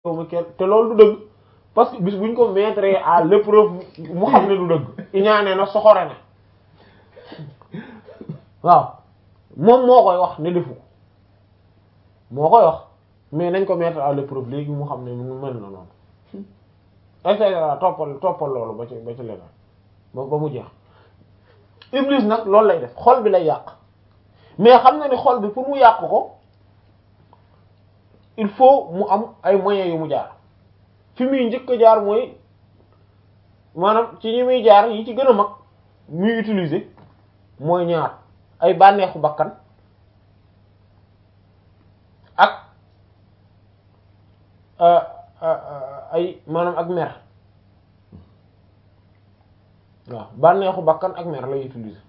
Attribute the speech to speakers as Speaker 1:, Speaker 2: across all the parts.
Speaker 1: ma kenn te loolu du dëgg parce que bis buñ ko mettre à l'épreuve mu xam ne du dëgg iñaane na soxore na waaw moom moo koy wax ne defu ko moo koy wax mais nañ ko mettre à l'épreuve léegi mu xam ne mu mel na noonu et cetera toppal toppal loolu ba ci ba ci leneen ba ba mu jeex Iblis nag loolu lay def xol bi lay yàq mais xam na ni xol bi pour mu yàq ko il faut mu am ay moyens yu mu jaar fi muy njëkk a jaar mooy maanaam ci ñi muy jaar yi ci gën a mag muy utiliser mooy ñaar ay bànneexu bakkan ak ay maanaam ak mer waaw bànneexu bakkan ak mer lay utiliser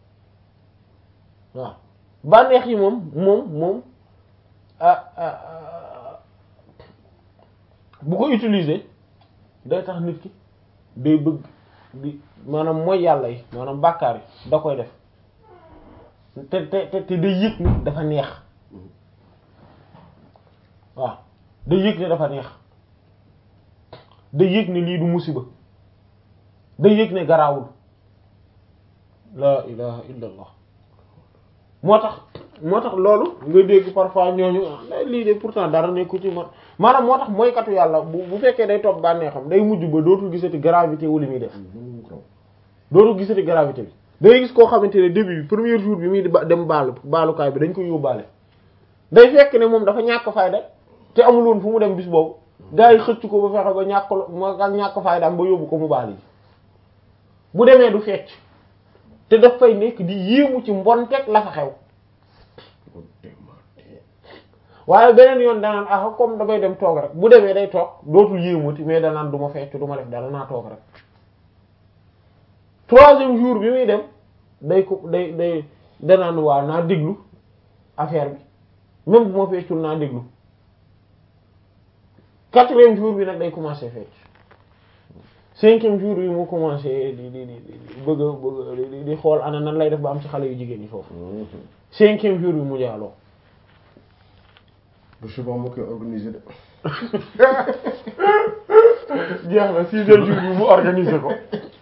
Speaker 1: waaw bànneex yi moom moom moom bu ko utiliser day tax nit ki day bëgg di maanaam mooy yàlla yi maanaam bàkkaar yi da koy def te te te te day yëg ni dafa neex waaw day yëg ne dafa neex day yëg ne lii du musiba day yëg ne garaawul la ilaha illa allah moo tax moo tax loolu nga dégg parfois ñooñu lii de pourtant dara nekku ci man maanaam moo tax mooykatu yàlla bu bu fekkee day topp bànneexam day mujj ba dootul gisati gravité wu li muy def dootul gisati gravité bi day gis koo xamante ne début bi premier jour bi muy dem baalu baalukaay bi dañ koy yóbbaale day fekk ne moom dafa ñàkk fayda te amul woon fu mu dem bis boobu gars yi xëcc ko ba fexe ba ñàkk ma ñàkk fayda am ba yóbbu ko mu baal yi bu demee du fecc te daf fay nekk di yéemu ci mbonteeg la fa xew waaye beneen yoon danaan ah comme damay dem toog rek bu demee day toog dootul yéemuti mais danaan du ma fecc du ma def dara naa toog rek troisième jour bi muy dem day ko day day danaan waaw naa déglu affaire bi même bu ma feccul naa déglu quatrième jour bi nag day commencer fecc cinquième jour bi mu commencé di di di bëgg a bëgg di xool ana nan lay def ba am ci xale yu jigéen ñi foofu cinquième jour bi mu jaaloo
Speaker 2: bu suba moo koy organiser de
Speaker 1: jeex na sixième jour bi mu organiser ko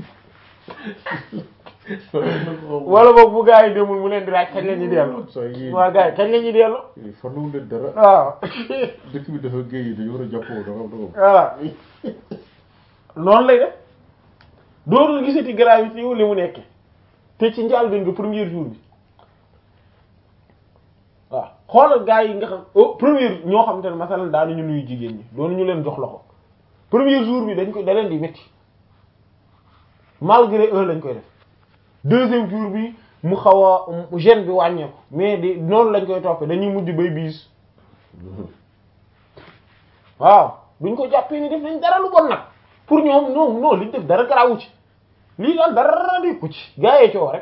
Speaker 1: wala boog bu gaa yi demul mu leen di laaj kañ la ñuy dellu waaw gaa yi kañ la ñuy dellu
Speaker 2: farluwul leen dara
Speaker 1: waaw
Speaker 2: dëkk bi dafa géej dañu war a jàppoo dafa dafa
Speaker 1: voilà noonu lay def dootul gisati gravité wu li mu nekke te ci njaal bi nga premier jour bi waaw xoolal gaa yi nga xam au premier ñoo xam te ne masalan daanuñu nuyu jigéen ñi doonu ñu leen jox loxo premier jour bi dañ koy da leen di métti malgré eux lañ koy def deuxième jour bi mu xaw a gêne bi wàññeeku mais di noonu lañ koy toppee dañuy mujj bay biis waaw duñ ko jàppee ni def nañ dara lu bon nag pour ñoom non non liñ def dara garawu ci lii daal dara di ko ci gaa yee coow rek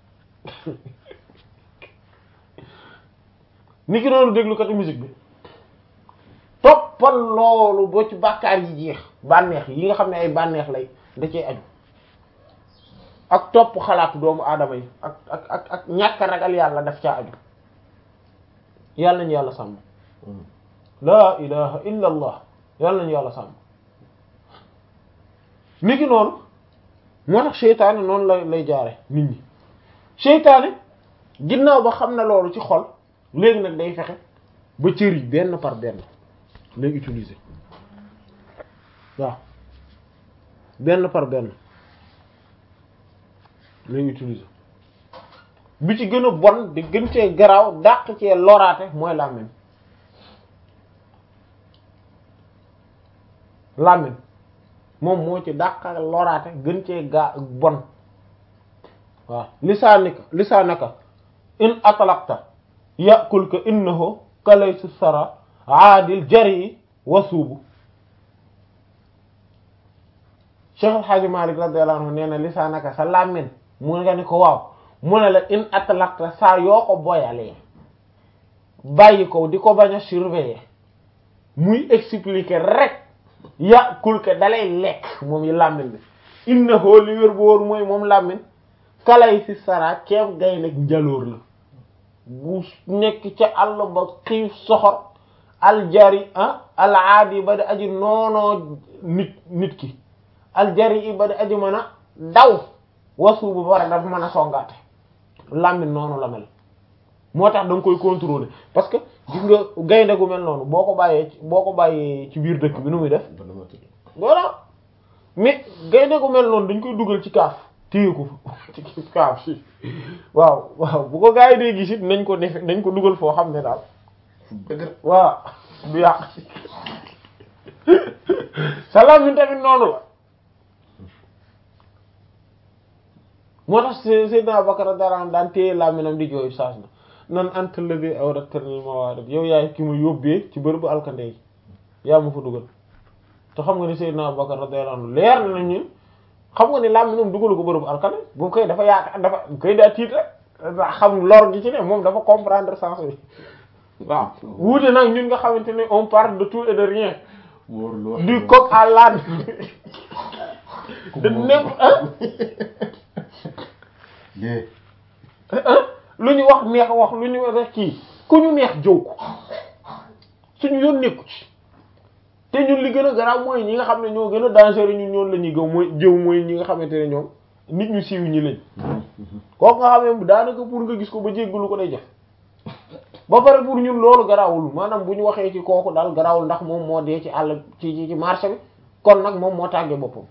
Speaker 1: ni ki noonu déglu katu musique bi toppal loolu boo ci bàkkaar yi jeex bànneex yi nga xam ne ay bànneex lay da cee aju ak topp xalaatu doomu aadama yi ak ak ak ak ñàkk ragal yàlla daf caa aju yàlla nañu yàlla sàmm laa ilaha illa allah yàlla nañu yàlla sàmm ni ki noonu moo tax seytaane noonu lay lay jaare nit ñi seytaane ginnaaw ba xam na loolu ci xol léegi nag day fexe ba cër yi benn par benn lay utiliser waaw benn par benn lay utiliser bi ci gën a bon di gën cee garaaw dàq cee loraate mooy làmmiñ làmmiñ moom moo ci dàq loraate gën cee gaa bon waaw lisaanika lisaanaka in atlaqta yàqul ka innahu kalaysu sara aadil jari wasuubu Cheikh El Hadji Malick radiyallahu anhu nee na lisaanaka sa làmmiñ mu nga ni ko waaw mu ne la in atlaqta saa yoo ko boyalee bàyyi ko di ko bañ a surveiller muy expliquer rek yàqul ka dalay lekk moom yi làmmiñ bi innahu li wér bu wóor mooy moom làmmiñ kalay si sara keef gay nag njaloor la bu nekk ca àll ba xiif soxor aljari ah alaadi ba di aji noonoo nit nit ki aljari i ba di aji mën a daw wasu bu bare dafa mën a songaate làmmiñ noonu la mel moo tax da nga koy contrôler parce que gis nga gaynde gu mel noonu boo ko bàyyee boo ko bàyyee ci biir dëkk bi nu muy def voilà mais gaynde gu mel noonu dañ koy dugal ci kaaf téye ko ci kaaf si waaw waaw bu ko gaa yi dee gis it nañ ko def nañ ko dugal foo xam ne daal waaw du yàq sa làmmiñ tamit noonu la moo tax Seydina Abubakar dara daan téye làmmiñam di jooy saas na nan anta ladi awratani mawarid yow yaay ki mu yóbbee ci bërëbu alkande yi yaa ma fa dugal te xam nga ni Seydina Abubakar radiyallahu anhu leer na ñun xam nga ni làmmiñam dugalu ko bërëbu alkande bu koy dafa yaakaar dafa koy daa tiit rek xam lor gi ci ne moom dafa comprendre sens bi waaw wuute nag ñun nga xamante ne on parle de tout et de rien du coq à l'âne de nepp lu ñu wax neex wax lu ñu rek kii ku ñu neex jëw ko suñu yoon nekku ci te ñun li gën a garaaw mooy ñi nga xam ne ñoo gën a dangereux ñun ñoon la ñuy gëw mooy jëw mooy ñi nga xamante ne ñoom nit ñu siiw ñi lañ kooku nga xam ne daanaka pour nga gis ko ba jéggalu ko day def ba pare pour ñun loolu garaawul maanaam bu ñu waxee ci kooku daal garaawul ndax moom moo dee ci àll ci ci marché bi kon nag moom moo tàggee boppam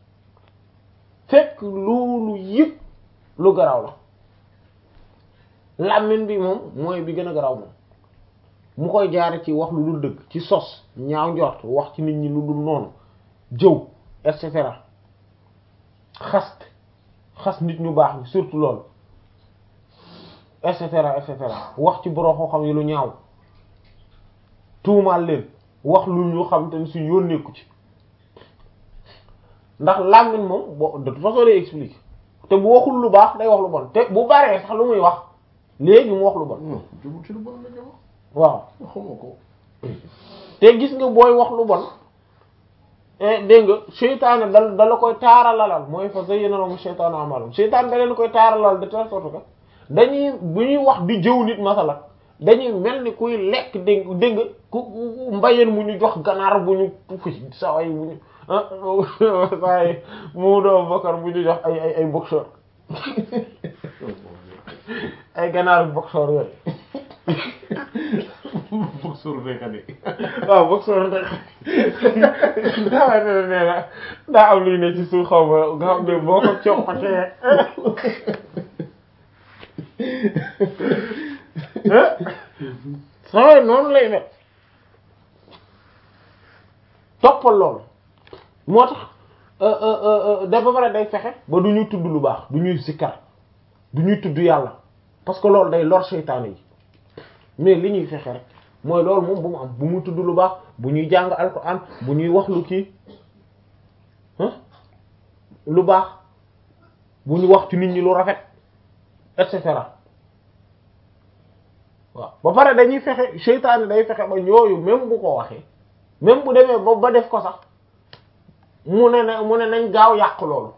Speaker 1: fekk loolu yëpp lu garaaw la làmmiñ bi moom mooy bi gën a garaaw moom mu koy jaare ci wax lu dul dëgg ci sos ñaaw njort wax ci nit ñi lu dul noonu jëw et cetera xast xas nit ñu baax ni surtout loolu et cetera et cetera wax ci boroo xam yi lu ñaaw tuumaal leen wax lu ñu xam te ne su yónneeku ci ndax làmmiñ moom bo de toute façon day explique te bu waxul lu baax day wax lu bon te bu baree sax lu muy wax léegi mu wax lu bon
Speaker 2: jubul ci lu bon la jama
Speaker 1: waaw
Speaker 2: xamoo ko
Speaker 1: te gis nga booy wax lu bon dégg nga seytaane dal dala koy taaralalal mooy fa zayyana lahum shaytaanu a'maalahum seytaane da leen koy taaralal de telle sorte que dañuy bu ñuy wax di jëw nit masala dañuy mel ni kuy lekk dégg dégg nga ku mbayeen mu ñu jox ganaar bu ñu fi saway bu ñu waaye mu doo bokkar bu ñu jox ay ay ay boxeur ay ganaaru boxeur yooyu
Speaker 2: boxeur fekkat yi
Speaker 1: waaw boxeur rek daa ne nee na daa am luy ne ci suuf xaw ma nga xam ne boo ko coppatee saway noonu lay ne toppal loolu moo tax da ba pare day fexe ba du ñuy tudd lu baax du ñuy sikkar du ñuy tudd yàlla parce que loolu day lor seytaane yi mais li ñuy fexe rek mooy loolu moom bu mu am bu mu tudd lu baax bu ñuy jàng alxuraan bu ñuy wax lu kii lu baax bu ñu wax ci nit ñi lu rafet et cetera waaw ba pare dañuy fexe seytaane day fexe ba yooyu même bu ko waxee même bu demee ba ba def ko sax mu ne na mu ne nañ gaaw yàq loolu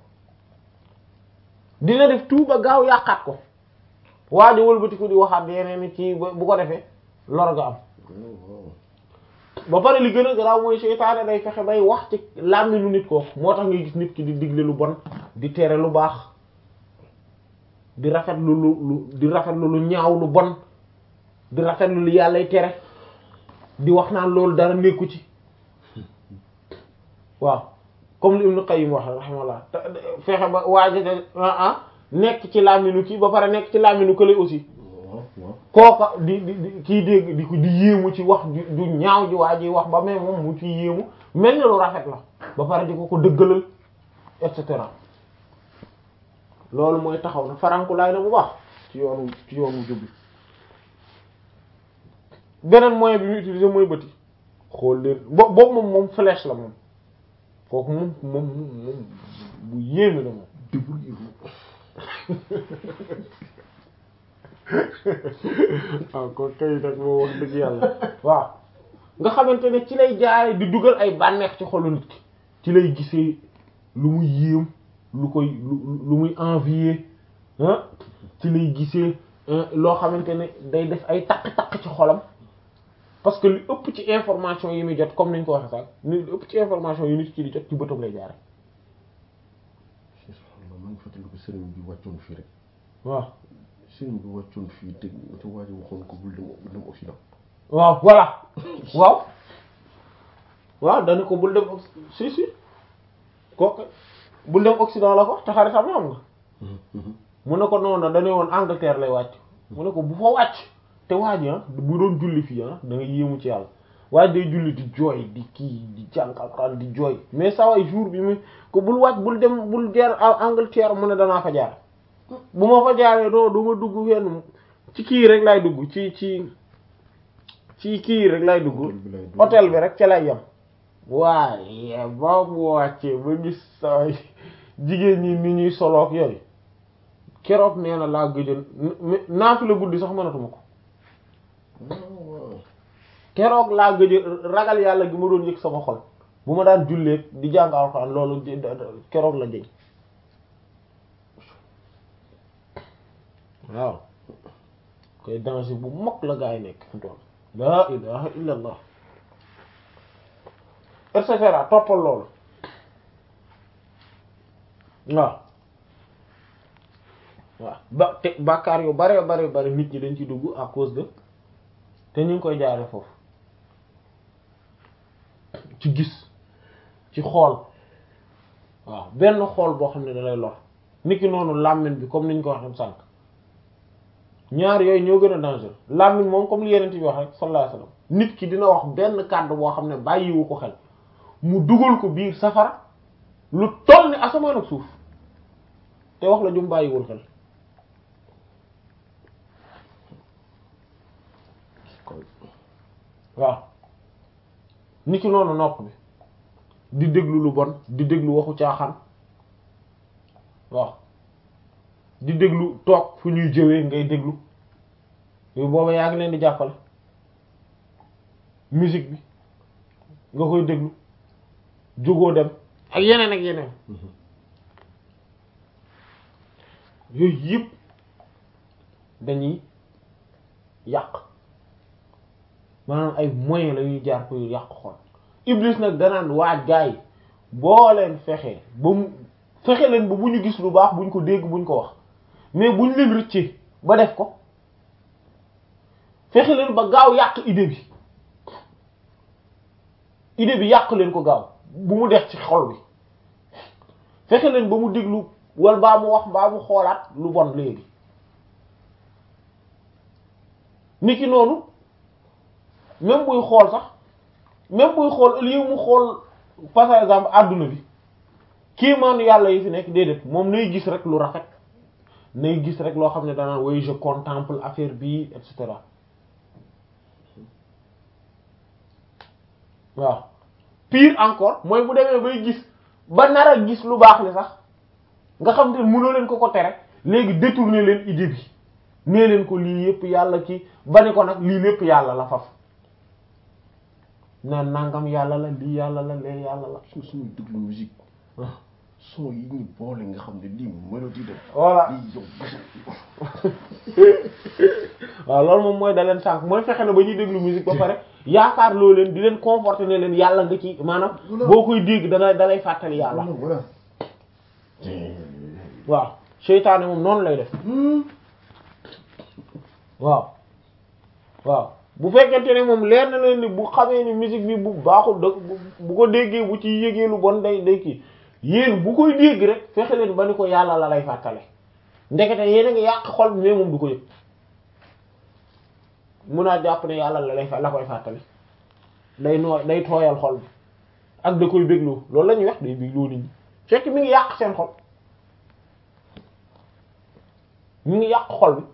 Speaker 1: dina def tout ba gaaw yàqaat ko waa ji wëlbatiku di waxaat yeneen ci bu ko defee lor nga am ba pare li gën a garaaw mooy seytaane day fexe bay wax ci làmmiñu nit ko moo tax ngay gis nit ki di digle lu bon di tere lu baax di rafet lu lu lu di rafet lu lu ñaaw lu bon di rafet lu lu yàllay tere di wax naan loolu dara nekku ci waaw comme li Ibn Qayyim wax rahimahullah fexe ba waaja de ah nekk ci làmmiñu kii ba pare nekk ci làmmiñu kële aussi kooka di di kii dégg di ko di yéemu ci wax du ñaaw ji waa ji wax ba mais moom mu ci yéemu mel na lu rafet la ba pare di ko ko dëggalal et cetera loolu mooy taxaw na faranku laay na bu baax ci yoonu ci yoonu jubbi beneen moyen bi ñu utiliser mooy bëti xool leen bo boobu moom moom flèche la moom kooku moom moom moom bu yéeme la moom waaw ko kay nag moo wax dëgg yàlla waaw nga xamante ne ci lay jaare di dugal ay bànneex ci xolu nit ki ci lay gisee lu muy yéem lu koy lu muy envier ah ci lay gisee loo xamante ne day def ay takk-takk ci xolam parce que li ëpp ci information yi muy jot comme ni ñu ko waxee sax li ëpp ci information yi nit ki di jot ci bëtam lay jaare
Speaker 2: maa ngi fàttaliku sëriñ bi wàccoon fii rek
Speaker 1: waaw
Speaker 2: sëriñ bi wàccoon fii dégg te waa ji waxoon ko bul dem bul dem Occident
Speaker 1: waaw voilà waaw waaw dañu ko bul dem si si kooku bul dem Occident la ko te xaritam am nga mu ne ko noonu dañu woon Angleterre lay wàcc mu ne ko bu fa wàcc te waa ji ah bu doon julli fii ah da nga yéemu ci yàlla waa ji day julli di jooy di kii di jàng alxuraan di jooy mais saa waay jour bi mu ko bul wàcc bul dem bul jaar Angleterre mu ne danaa fa jaar bu ma fa jaaree doo du ma dugg fenn ci kii rek lay dugg ci ci ci kii rek lay dugg hôtel bi rek ca lay yem waaye ba mu wàccee ba gis saa jigéen ñi ni ñuy soloog yooyu keroog nee na laa gëjën naa fi la guddi sax mënatuma ko keroog laa gëj ragal yàlla gi ma doon yëg sama xol bu ma daan jullee di jàng alxuraan loolu keroog la jëñ waaw koy danger bu mag la gaa yi nekk fi tool laa ilaha illa allah et cetera toppal loolu waaw waaw ba te bàkkaar yu bare bare bare nit ñi dañ ci dugg à cause de te ñu ngi koy jaare foofu ci gis ci xool waaw benn xool boo xam ne da lay lor niki noonu làmmiñ bi comme niñ ko waxee sànq ñaar yooyu ñoo gën a danger làmmiñ moom comme li yeneen bi wax rek sallallahu alayhi wasallam nit ki dina wax benn kàddu boo xam ne bàyyiwu ko xel mu dugal ko biir safara lu toll ni asamaan ak suuf te wax la jum bàyyiwul xel waaw niki noonu nopp bi di déglu lu bon di déglu waxu caaxaan waaw di déglu toog fu ñuy jëwee ngay déglu yooyu booba yaa ngi leen di jàppale musique bi nga koy déglu jógoo dem ak yeneen ak yeneen yooyu yëpp dañuy yàq maanaam ay moyens la ñuy jaar pour yàq xol Iblis nag danaan waaj gaa yi boo leen fexe ba mu fexe leen ba bu ñu gis lu baax buñ ko dégg buñ ko wax mais buñ leen rëccee ba def ko fexe leen ba gaaw yàq idée bi idée bi yàq leen ko gaaw bu mu def ci xol bi fexe leen ba mu déglu wala baa mu wax baa mu xoolaat lu bon léegi niki noonu même buy xool sax même buy xool au lieu mu xool par exemple adduna bi kii maanu yàlla yi fi nekk déedéet moom nay gis rek lu rafet nay gis rek loo xam ne danaan way je contemple affaire bi et cetera waaw pire encore mooy bu demee bay gis ba nar a gis lu baax li sax nga xam te mënoo leen ko ko tere léegi détourner leen idée bi nee leen ko lii yépp yàlla ki ba ne ko nag lii lépp yàlla la faf naan nangam yàlla la lii yàlla la lee yàlla la
Speaker 2: su suñuy déglu musique son yi ñu boole nga xam ne lii mélodie de
Speaker 1: voilà
Speaker 2: lii yow
Speaker 1: waaw loolu moom mooy da leen sànq mooy fexe na ba ñuy déglu musique ba pare yaakaar loo leen di leen conforter ne leen yàlla nga ci maanaam boo koy dégg dana da lay fàttali yàlla
Speaker 2: voilà
Speaker 1: waaw seytaane moom noonu lay def waaw waaw bu fekkente ne moom leer na leen ni bu xamee ni musique bi bu baaxul da bu ko déggee bu ci yégee lu bon day day kii yéen bu koy dégg rek fexe leen ba ni ko yàlla la lay fàttale ndekete yéen a ngi yàq xol bi mais moom du ko yëg mun naa jàpp ne yàlla la lay fa la koy fàttale day noo day tooyal xol bi ak da koy bégloo loolu la ñuy wax day bégloo nit ñi fekk mi ngi yàq seen xol mi ngi yàq xol bi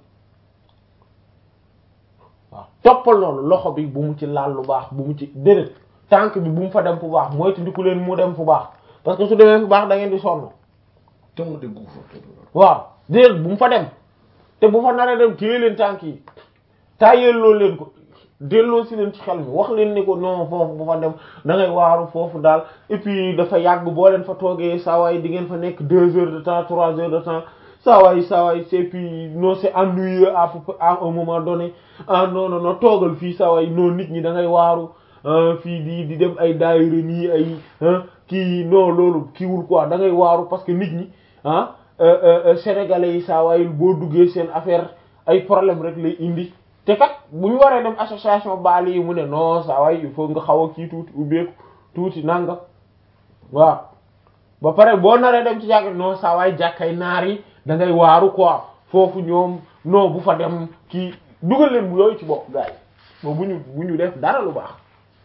Speaker 1: waaw toppal noonu loxo bi bu mu ci laal lu baax bu mu ci déedéet tànk bi bu mu fa dem fu baax mooy ndiku leen mu dem fu baax parce que su demee fu baax da ngeen di sonn
Speaker 2: te mu déggu fa
Speaker 1: waaw déedéet bu mu fa dem te bu fa naree dem téye leen tànk yi taayeel loolu leen ko delloo si leen ci xel mi wax leen ni ko non foofu bu fa dem da ngay waaru foofu daal et puis dafa yàgg boo leen fa toogee saa waay di ngeen fa nekk deux heures de temps trois heures de temps saa waay saa waay c'est puis non c'est ennuyeux à peu- à un moment donné ah non non non toogal fii saa waay non nit ñi da ngay waaru ah, fii di di dem ay daayira nii ay ah, kii non loolu kiiwul quoi da ngay waaru parce que nit ñi ah euh, euh, euh, sénégalais yi saa waay boo duggee seen affaire ay problème rek lay indi te kat bu ñu waree dem association baali yi mu ne non saa waay il faut nga xaw a kii tuuti ubbeeku tuuti nanga waaw ba pare boo naree dem ci jàkk non saa waay jàkkay naar yi da ngay waaru quoi foofu ñoom non bu fa dem kii dugal leen bu yooyu ci bopp gars yi bu ñu bu ñu def dara lu baax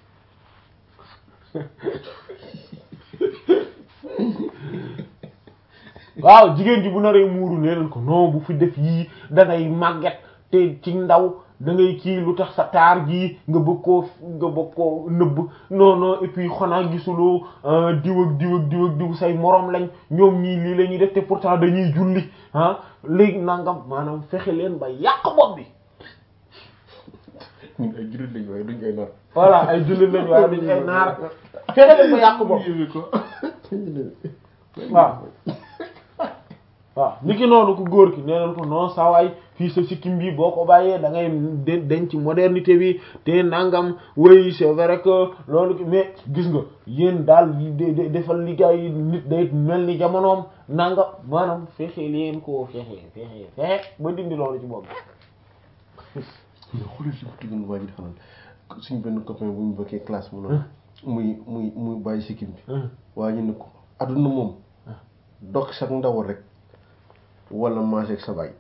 Speaker 1: waaw jigéen ji bu naree muuru nee leen ko non bu fi def yii da ngay màgget te ci ndaw da ngay kii lu tax sa taar ji nga bëgg koo nga bëgg koo nëbb non non et puis xanaa gisuloo ah, diw ak diw ak diw ak diw say morom lañ ñoom ñii lii la ñuy def te pourtant dañuy julli ah léegi nangam maanaam fexe leen ba yàq bopp bi
Speaker 2: ñun ay jullit lañ waaye duñ ay nar.
Speaker 1: voilà ay jullit lañ waaye dañ ay naar fexe leen ba yàq bopp
Speaker 2: yéeme ko.
Speaker 1: waaw waaw ni ki noonu ku góor ki nee nañ ko non sawaay fii sa sikkim bi boo ko bàyyee da ngay den denc modernité bi te nangam oui c'est vrai que loolu ki mais gis nga yéen daal de de defal liggéey nit day mel ni jamonoom nangam maanaam fexe leen koo fexe fexe fexe ba dindi loolu ci bopp
Speaker 2: mais xoolal si bëgg nga waa ji dafa naan suñ benn copain bu ñu bokkee classe mu noonu. muy muy muy bàyyi sikkim bi. waa ji ne ko adduna moom. dox sa ndaw rek. wala maase ak sa baay.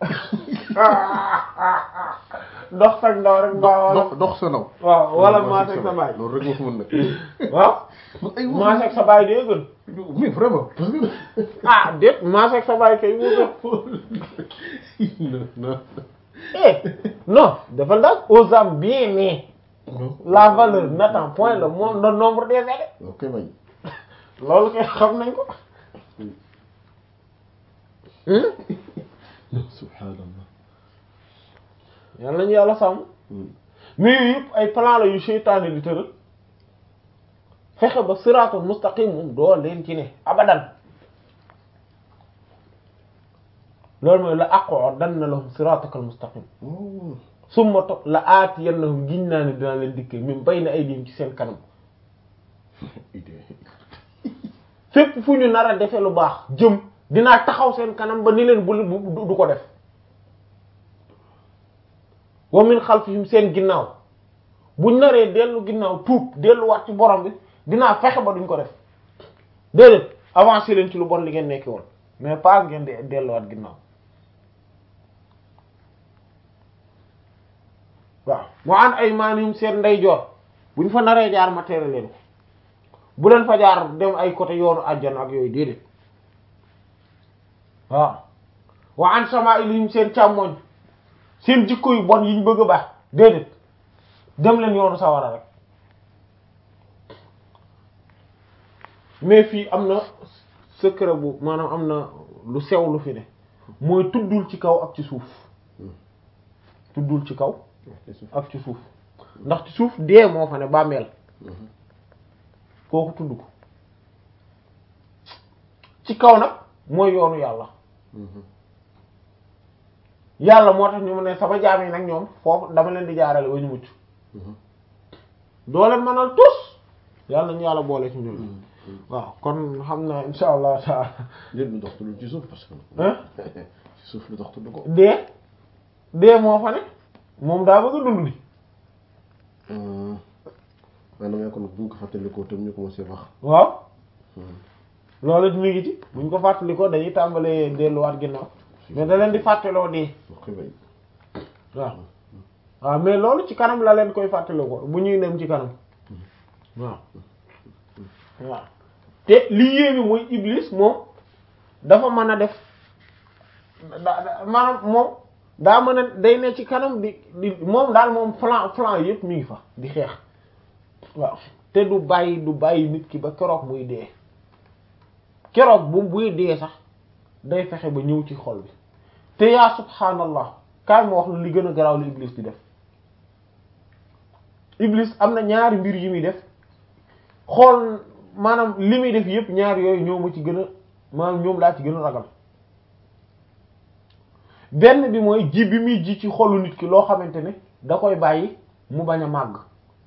Speaker 1: ndox sax ndaw rek mbaa
Speaker 2: dox dox sa ndaw.
Speaker 1: waaw wala maase ak sa baay
Speaker 2: loolu rek moo ko mën nag.
Speaker 1: waaw
Speaker 2: ay
Speaker 1: maase ak sa baay dee gën
Speaker 2: mais vraiment parce que.
Speaker 1: ah déet maase ak sa baay kay mu gën
Speaker 2: non non.
Speaker 1: eh non dafa ndax aux âmes bien nées
Speaker 2: non.
Speaker 1: la valeur n'attend point le monde le nombre des années
Speaker 2: ok bay.
Speaker 1: loolu kay xam nañ ko
Speaker 2: non subhanallah.
Speaker 1: yàlla nañu yàlla sàmm mais yooyu yëpp ay plan la yu seytaane di tëral fexe ba siraatul mustaqim moom doo leen ci ne abadan loolu mooy la aqudanna lahum siratakal mustaqim
Speaker 2: oh.
Speaker 1: summa topp la aatiyannahum giñ naa ne dinaa leen dikkee min bayna aydihim ci seen kanam
Speaker 2: idée.
Speaker 1: fépp fu ñu nar a defee lu baax jëm dinaa taxaw seen kanam ba ni leen bu du du ko def wa min xalfihim seen ginnaaw buñ naree dellu ginnaaw tuub delluwaat ci borom bi dinaa fexe ba duñ ko def déedéet avancé leen ci lu bon li ngeen nekki woon mais pas ngeen di delluwaat ginnaaw waaw mu an ay maanihim seen ndeyjoor buñ fa naree jaar ma tere leen ko bu leen fa jaar dem ay côté yoonu àjjana ak yooyu déedéet waaw wa an shama'ilihim seen càmmoñ seen jikko yu bon yiñ bëgg a baax déedéet dem leen yoonu sawara rek mais fii am na secret bu maanaam am na lu sew lu fi ne mooy tuddul ci kaw ak ci suuf tuddul ci kaw ak ci suuf ndax ci suuf dee moo fa ne bàmmeel kooku tudd ko ci kaw nag mooy yoonu yàlla yàlla moo tax ñu mu ne sama jaam yi nag ñoom foofu dama leen di jaarale ba ñu mucc doo leen mënal tus yàlla nañu yàlla boole ci ñun waaw kon xam na insha allah taala
Speaker 2: léegi lu dox tudd ci suuf parce que.
Speaker 1: hein
Speaker 2: ci suuf lu dox tudd ko.
Speaker 1: dee dee moo fa ne moom daa bëgg a dund ni
Speaker 2: maanaam yaa ko nag bu ñu ko fàttalikoo tam ñu commencé wax.
Speaker 1: waaw loolu it mi ngi ci buñ ko fàttalikoo dañuy tàmbalee delluwaat ginnaaw mais da leen di fàttaloo dee
Speaker 2: ok bay.
Speaker 1: waaw waaw mais loolu ci kanam la leen koy fàttalikoo bu ñuy dem ci kanam waaw waaw te li yéemi mooy iblis moom dafa mën a def da da- maanaam moom daa mën a day ne ci kanam di di moom daal moom flan flan yëpp mi ngi fa di xeex waaw te du bàyyi du bàyyi nit ki ba keroog muy dee keroog bu buy dee sax day fexe ba ñëw ci xol bi te yaa subhaanallah kaay ma wax lu li gën a garaaw li iblis di def iblis am na ñaari mbir yi muy def xool maanaam li muy def yëpp ñaari yooyu ñoo ma ci gën a maanaam ñoom laa ci gën a ragal benn bi mooy ji bi muy ji ci xolu nit ki loo xamante ne da koy bàyyi mu bañ a màgg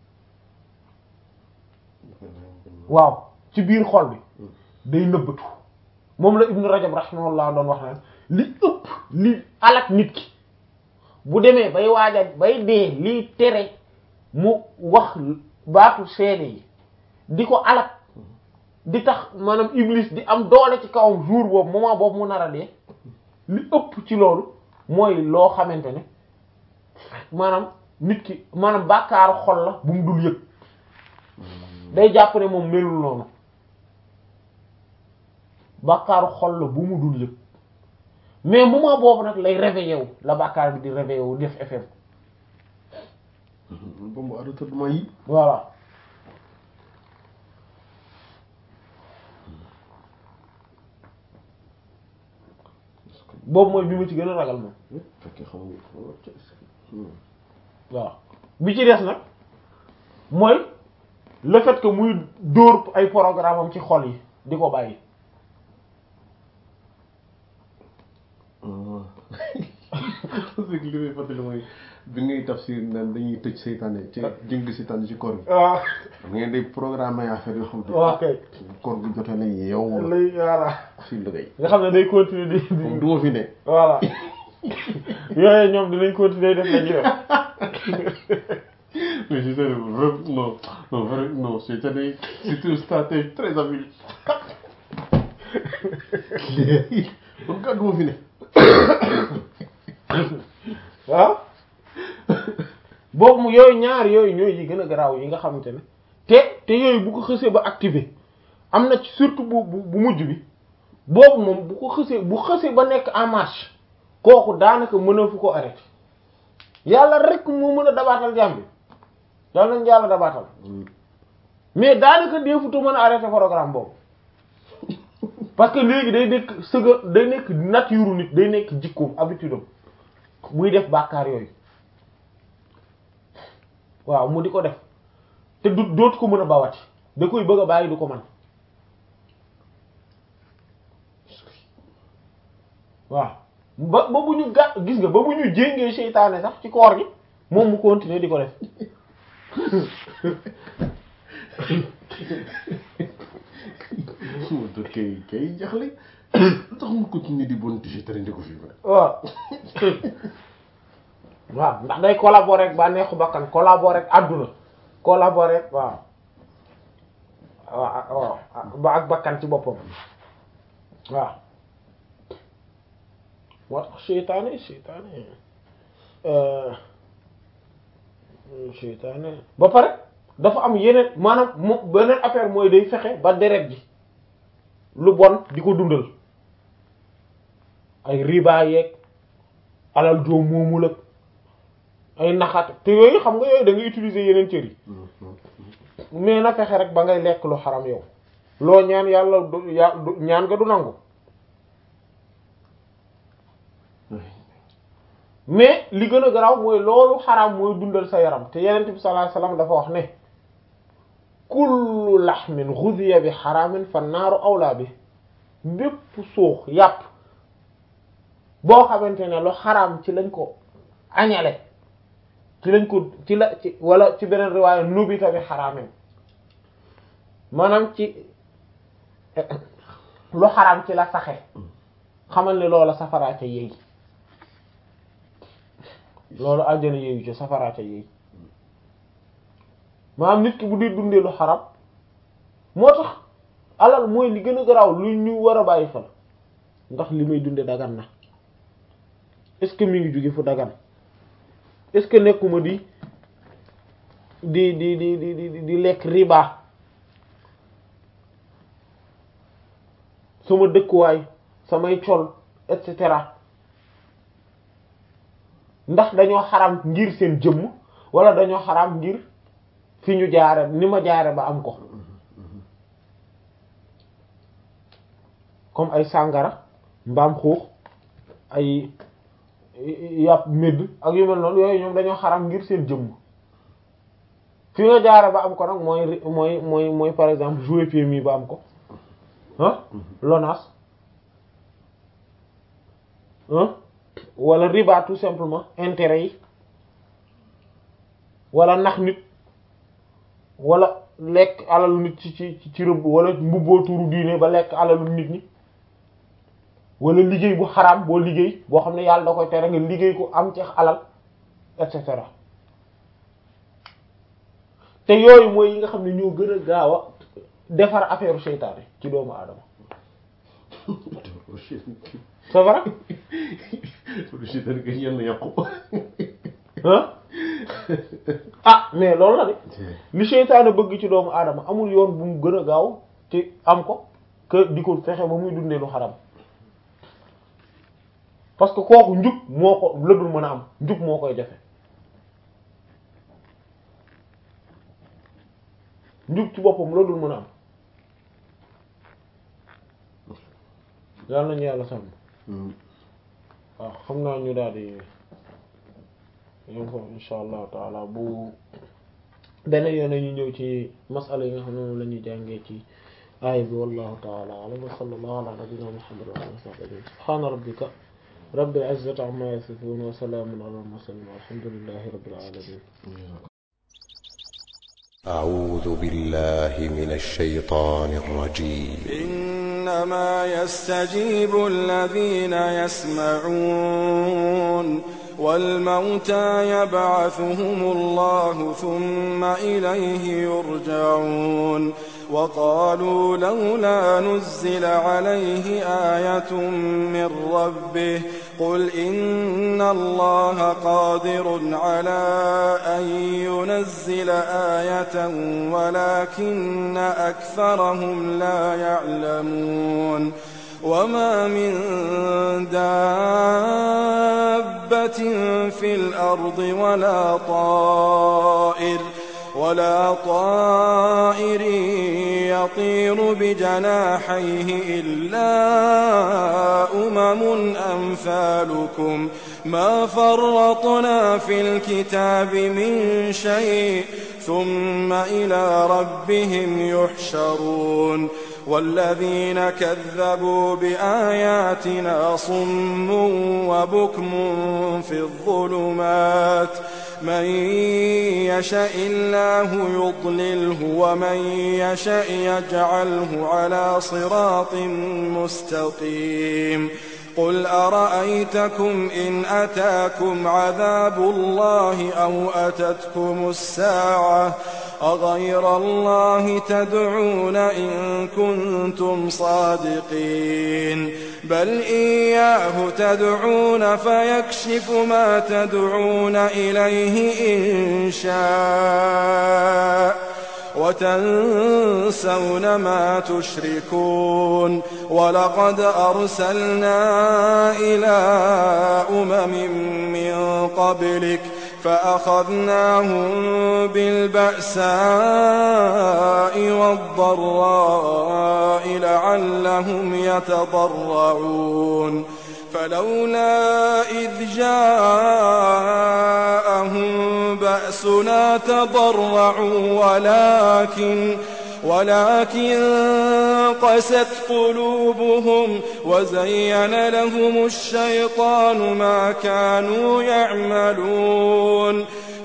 Speaker 1: waaw ci biir xol bi day nëbbatu moom la ibnu rajab rahimahullah doon wax naan li ëpp li alak nit ki bu demee bay waaja bay dee liy tere mu wax baatu seede yi di ko alak di tax maanaam iblis di am doole ci kawam jour boobu moment boobu mu nar a dee li ëpp ci loolu mooy loo xamante ne maanaam nit ki maanaam bàkkaaru xol la bu mu dul yëg day jàpp ne moom melul noonu bàkkaaru xol la bu mu dul yëg mais moment boobu nag lay réveillé wu la bàkkaar bi di réveillé wu def effet
Speaker 2: ba mu arrêté duma yi
Speaker 1: voilà boobu mooy bi ma ci gën a ragal moom
Speaker 2: fekkee xam nga
Speaker 1: waaw bi ci des nag mooy le fait que muy dóor ay programme am ci xol yi di ko bàyyi
Speaker 2: parce que li may fàttali mooy bi ngay tafsir naan dañuy tëj seytaane ci jëng seytaane ci koor gi
Speaker 1: waaw
Speaker 2: ngeen di programme ay affaire yoo xam ne
Speaker 1: ok
Speaker 2: koor gi jotee na yeew
Speaker 1: lay voilà
Speaker 2: si liggéey
Speaker 1: nga xam ne day continuer di
Speaker 2: comme
Speaker 1: di
Speaker 2: du ma fi ne
Speaker 1: voilà yooyu ñoom dinañ continuer def la ñuy def
Speaker 2: mais je sais vraiment non non vraiment non seytaane c'est un stratège très habile kon kat du ma fi ne
Speaker 1: waaw boobu mu yooyu ñaar yooyu ñooy yi gën a garaaw yi nga xamante ne te te yooyu bu ko xësee ba activé am na ci surtout bu bu bu mujj bi boobu moom bu ko xësee bu xësee ba nekk en marche kooku daanaka mën a fu ko arrêté yàlla rek moo mën a dabaatal jàmm bi yàlla nañ yàlla dabaatal mais daanaka deefutu mën a arrêté programme boobu parce que léegi day nekk sëga day nekk nature nit day nekk jikkoom habitude am muy def bàkkaar yooyu waaw mu di ko def te du dootu ko mën a bawati da koy bëgg a bàyyi du ko mën waaw ba ba bu ñu ga gis nga ba bu ñu jéngee seytaane sax ci koor gi moom mu continuer di ko def
Speaker 2: moo tax kay kay jaxle tax mu continuer di bon ti tere ndi ko fi ba
Speaker 1: waaw waaw ndax day collaborer ak bànneexu bakkan collaborer ak àdduna collaborer ak waaw waaw waaw ba ak bakkan ci boppam waaw moo tax seytaane seytaane seytaane ba pare dafa am yeneen maanaam mo beneen affaire mooy day fexe ba deret ji lu bon di ko dundal ay riba yeeg alal joo moomul ak ay naxaat te yooyu xam nga yooyu da ngay utiliser yeneen cër yi mais na fexe rek ba ngay lekk lu xaram yow loo ñaan yàlla du ya du ñaan nga du nangu mais li gën a garaaw mooy loolu xaram mooy dundal sa yaram te yenent bi sallallahu alayhi wasallam dafa wax ne kullu laxmin ghudiya bi xaramin fa naaru awlaa bi bépp suux yàpp boo xamante ne lu xaram ci lañ ko añale ci lañ ko ci la ci wala ci beneen riwaaya nubita bi xaraamin maanaam ci lu xaram ci la saxe xamal ne loola safaraa ca yéey loolu àjjana yéeyu ci safaraa ca yéey maanaam nit ki bu dee dundee lu xaram moo tax alal mooy li gën a garaaw lu ñu war a bàyyi xel ndax li may dunde dagan na est-ce que mi ngi jóge fu dagan est-ce que nekkuma di di di di di di di lekk riba sama dëkkuwaay samay col et cetera ndax dañoo xaram ngir seen jëmm wala dañoo xaram ngir fi ñu jaare ni ma jaare ba am ko comme ay sàngara mbaam xuux ay yàpp médd ak yu mel noonu yooyu ñoom dañoo xaram ngir seen jëmm fi nga jaare ba am ko nag mooy mooy mooy mooy par exemple jouer PMI ba am ko ah LONASE ah wala riba tout simplement intérêt yi wala nax nit wala lekk alalu nit ci ci ci rëbb wala mbubboo turu diine ba lekk alalu nit ñi wala liggéey bu xaraam boo liggéey boo xam ne yàlla da koy tere nga liggéey ko am ci alal et cetera te yooyu mooy yi nga xam ne ñoo gën a gaaw a defar affaire seytaane ci doomu aadama c'est vrai ah mais loolu la de li seytaane bëgg ci doomu aadama amul yoon bu mu gën a gaaw ci am ko que di ko fexe ba muy dundee lu xaram parce que kooku njub moo ko la dul mën a am njub moo koy jafe njub ci boppam la dul mën a am yàlla nañu yàlla sàmm waaw xam naa ñu daal di yom foofu insha allahu taala bu beneen yoon ñu ñëw ci masala yi nga xam ne moom la ñuy jàngee ci aaya bi wallahu taala alam wa sallallahu ala nabiyyina muhammad wa alihi wa sahbihi subhana rabbika rabbil izzati amma yasifun wa salamun ala al mursalin walhamdulillahi rabbil alamin
Speaker 3: أعوذ بالله من الشيطان الرجيم
Speaker 4: إنما يستجيب الذين يسمعون والموتى يبعثهم الله ثم إليه يرجعون وقالوا لولا نزل عليه آية من ربه قل إن الله قادر على أن ينزل آية ولكن أكثرهم لا يعلمون وما من دابة في الأرض ولا طائر ولا طائر يطير بجناحيه إلا أمم أمثالكم ما فرطنا في الكتاب من شيء ثم إلى ربهم يحشرون والذين كذبوا بآياتنا صم وبكم في الظلمات من يشاء الله يضلله ومن يشاء يجعله على صراط مستقيم قل أرأيتكم إن أتاكم عذاب الله أو أتتكم الساعة أغير الله تدعون إن كنتم صادقين بل إياه تدعون فيكشف ما تدعون إليه إن شاء وتنسون ما تشركون ولقد أرسلنا إلى أمم من قبلك فأخذناهم بالبأساء والضراء لعلهم يتضرعون فلولا إذ جاءهم بأسنا تضرعوا ولكن ولكن قست قلوبهم وزين لهم الشيطان ما كانوا يعملون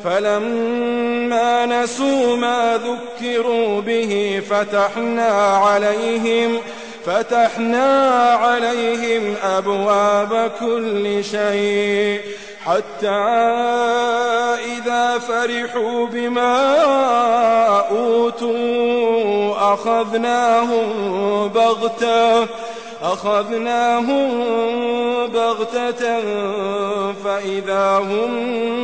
Speaker 4: فلما نسوا ما ذكروا به فتحنا عليهم فتحنا عليهم أبواب كل شيء حتى إذا فرحوا بما أوتوا أخذناهم بغتة أخذناهم بغتة فإذا هم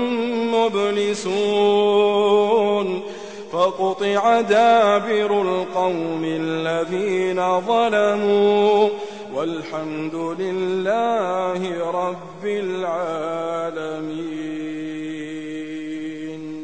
Speaker 4: مبلسون فقطع دابر القوم الذين ظلموا والحمد لله رب العالمين